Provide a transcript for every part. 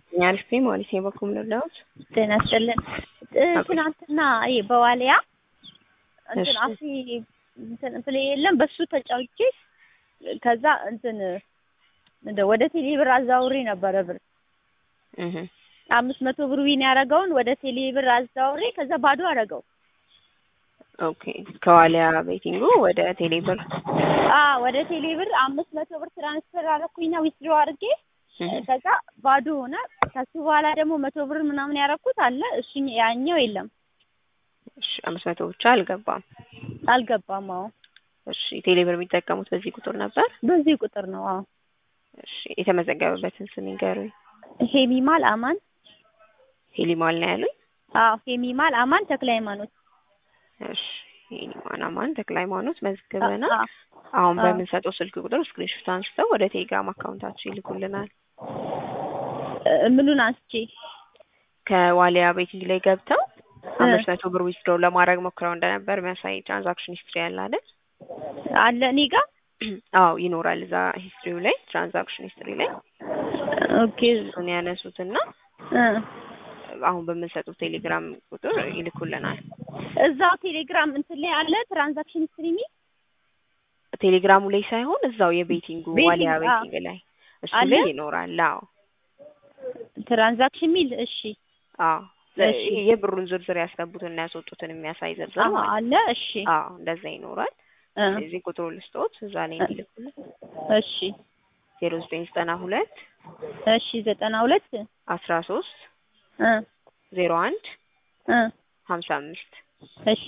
አሪፍ ማለት ነው። በኩም ልለውት ጤና ይስጥልን። ትናንትና ይሄ በዋሊያ እንትን እሺ። አፊ እንትን ፕሌ የለም በሱ ተጫውቼ ከዛ እንትን ምንድን ወደ ቴሌ ብር አዛውሬ ነበረ ብር እህ አምስት መቶ ብር ዊን ያደረገውን ወደ ቴሌ ብር አዛውሬ ከዛ ባዶ አደረገው። ኦኬ ከዋሊያ ቤቲንጉ ወደ ቴሌብር አ ወደ ቴሌ ብር አምስት መቶ ብር ትራንስፈር አደረኩኝና ዊዝድሮ አድርጌ እህ ከዛ ባዶ ሆነ። ከሱ በኋላ ደግሞ መቶ ብር ምናምን ያደረኩት አለ እሱ ያኛው የለም እሺ አምስት መቶ ብቻ አልገባም። አልገባም። አዎ እሺ ቴሌብር የሚጠቀሙት በዚህ ቁጥር ነበር። በዚህ ቁጥር ነው። አዎ እሺ የተመዘገበበትን ስም ይንገሩኝ። ሄሚማል አማን ሄሊማል ነው ያሉኝ። አዎ ሄሚማል አማን ተክለ ሃይማኖት እሺ ሄሊማን አማን ተክለ ሃይማኖት መዝግበናል። አ- አሁን አ- በምንሰጠው ስልክ ቁጥር ስክሪንሾት አንስተው ወደ ቴሌግራም አካውንታችሁ ይልኩልናል። እ- ምኑን አንስቼ ከዋሊያ ቤቲንግ ላይ ገብተው እ- አምስት መቶ ብር ዊዝድሮው ለማድረግ ሞክረው እንደነበር የሚያሳይ ትራንዛክሽን ሂስትሪ ያለ አይደል? አለ እኔ ጋር አዎ ይኖራል። እዛ ሂስትሪው ላይ ትራንዛክሽን ሂስትሪ ላይ ኦኬ እሱን ያነሱትና እ አሁን በምንሰጡት ቴሌግራም ቁጥር ይልኩልናል። እዛው ቴሌግራም እንትን ላይ አለ ትራንዛክሽን ስትሪሚ ቴሌግራሙ ላይ ሳይሆን እዛው የቤቲንጉ ቤቲንግ፣ ዋሊያ አዎ። ቤቲንግ ላይ እሱ አለ? ላይ ይኖራል። አዎ ትራንዛክሽን ሚል እሺ አዎ እሺ። የብሩን ዝርዝር ያስገቡትና ያስወጡትን የሚያሳይ ዝርዝር አዎ ማለት አለ እሺ አዎ እንደዛ ይኖራል። እ እዚህ ቁጥሩ ልስጦት እዛ ላይ እንዲልኩልን እሺ ዜሮ ዘጠኝ ዘጠና ሁለት እሺ ዘጠና ሁለት አስራ ሶስት እ ዜሮ አንድ እ ሀምሳ አምስት እሺ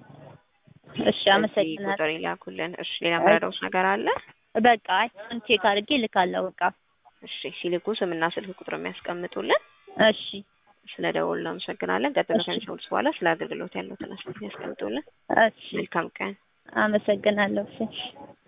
እሺ አመሰግናለሁ። ቁጥር ይላኩልን። እሺ ሌላ መረዳውስ ነገር አለ? በቃ አሁን ቼክ አድርጌ እልካለሁ። በቃ እሺ ሲልኩ ስምና ስልክ ቁጥር የሚያስቀምጡልን። እሺ ስለ ደወሉ እናመሰግናለን። ቀጥሎ እሺ። ከሚሰሙት በኋላ ስለ አገልግሎት ያለውን አስተያየት ያስቀምጡልን። እሺ መልካም ቀን። አመሰግናለሁ። እሺ